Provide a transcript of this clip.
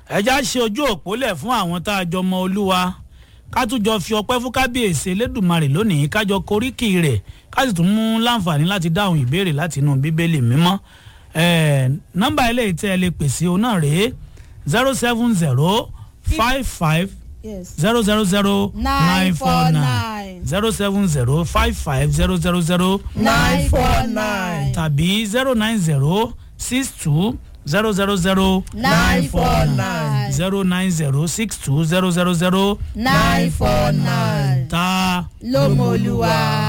ẹja ṣe ojú òpó lẹ̀ fún àwọn tá a jọ mọ olúwa ká tún jọ fi ọpẹ́ fún kábíyèsí elédùnmarè lónìí ká jọ koríkì rẹ̀ ká sì tún mú láǹfààní láti dáhùn ìbéèrè láti inú bíbélì mímọ́ ẹ̀ẹ́ nọ́mbà eléyìí tẹ́ ẹ lè pèsè òun náà rèé zero seven zero five five yes. zero zero zero nine four nine 949. zero seven zero five five zero zero zero nine four nine. tàbí zero nine zero six two zero zero zero nine four nine. zero nine zero six two zero zero zero nine four nine. ta ló mọ olúwa.